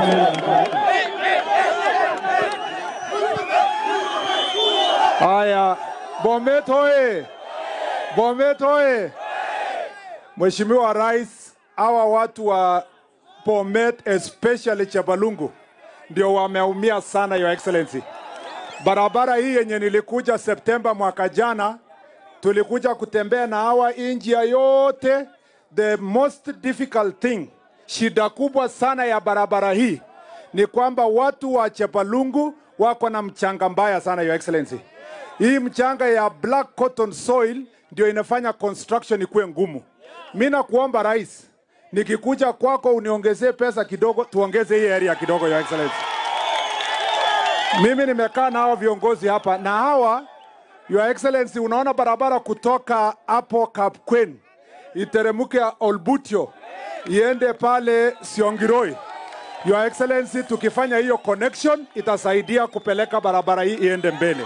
Haya, Bomet hoye! Bomet hoye! Mheshimiwa Rais, hawa watu wa Bomet especially Chepalungu ndio wameumia sana, Your Excellency. Barabara hii yenye nilikuja Septemba mwaka jana, tulikuja kutembea na hawa India yote. The most difficult thing, shida kubwa sana ya barabara hii ni kwamba watu wa Chepalungu wako na mchanga mbaya sana, Your Excellency. Hii mchanga ya black cotton soil ndio inafanya construction ikuwe ngumu. Mi nakuomba rais, nikikuja kwako uniongezee pesa kidogo, tuongeze hii area kidogo, Your Excellency. Mimi nimekaa na hawa viongozi hapa na hawa Your Excellency, unaona barabara kutoka hapo Kapkwen iteremke Olbutio iende pale Siongiroi. Your Excellency, tukifanya hiyo connection itasaidia kupeleka barabara hii iende mbele.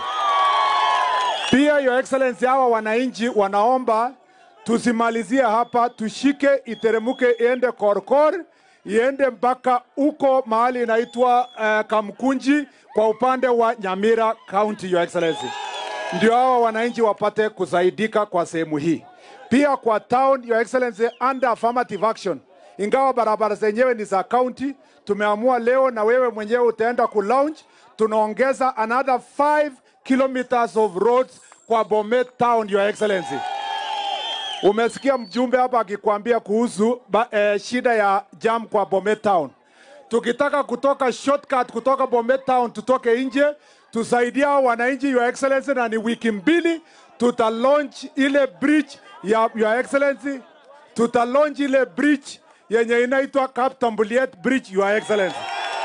Pia Your Excellency, hawa wananchi wanaomba tusimalizie hapa, tushike iteremke iende Korkor iende mpaka huko mahali inaitwa uh, Kamkunji kwa upande wa Nyamira County, Your Excellency, ndio hawa wananchi wapate kusaidika kwa sehemu hii. Pia kwa town, Your Excellency, under affirmative action, ingawa barabara zenyewe ni za county, tumeamua leo na wewe mwenyewe utaenda ku launch, tunaongeza another 5 kilometers of roads kwa Bomet town, Your Excellency. Umesikia mjumbe hapa akikwambia kuhusu ba, eh, shida ya jam kwa Bomet town. Tukitaka kutoka shortcut kutoka Bomet town tutoke nje, tusaidia hao wananchi Your Excellency, na ni wiki mbili tuta launch ile bridge ya Your Excellency, tuta launch ile bridge yenye inaitwa Kaptambuliet Bridge, Your Excellency.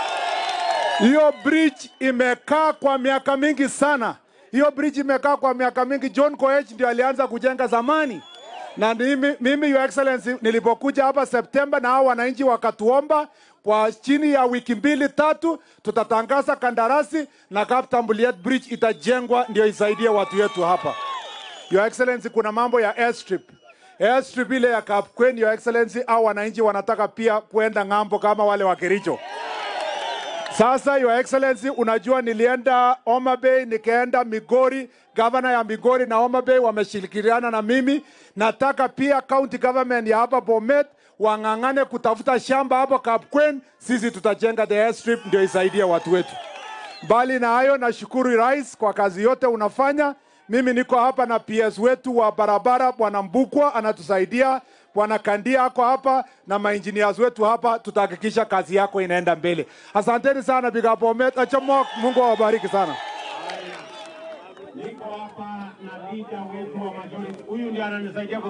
Hiyo bridge imekaa kwa miaka mingi sana. Hiyo bridge imekaa kwa miaka mingi. John Koech ndio alianza kujenga zamani, na mimi, mimi Your Excellency nilipokuja hapa Septemba na hao wananchi wakatuomba kwa chini ya wiki mbili tatu, tutatangaza kandarasi na Kaptambuliet Bridge itajengwa ndio isaidie watu wetu hapa. Your Excellency, kuna mambo ya airstrip. Airstrip ile ya Kapkwen, Your Excellency, au wananchi wanataka pia kuenda ng'ambo kama wale wa Kericho. Sasa Your Excellency, unajua nilienda Homa Bay, nikaenda Migori, gavana ya Migori na Homa Bay wameshirikiana na mimi. Nataka pia county government ya hapa Bomet wang'ang'ane kutafuta shamba hapo Kapkwen, sisi tutajenga the airstrip ndio isaidie watu wetu. Mbali na hayo, nashukuru rais kwa kazi yote unafanya. Mimi niko hapa na PS wetu wa barabara Bwana Mbukwa anatusaidia, Bwana Kandia ako hapa na maengineers wetu hapa, tutahakikisha kazi yako inaenda mbele. Asanteni sana Big Up Bomet. Achamo, Mungu awabariki sana. Niko hapa na leader wetu wa majority. Huyu ndiye ananisaidia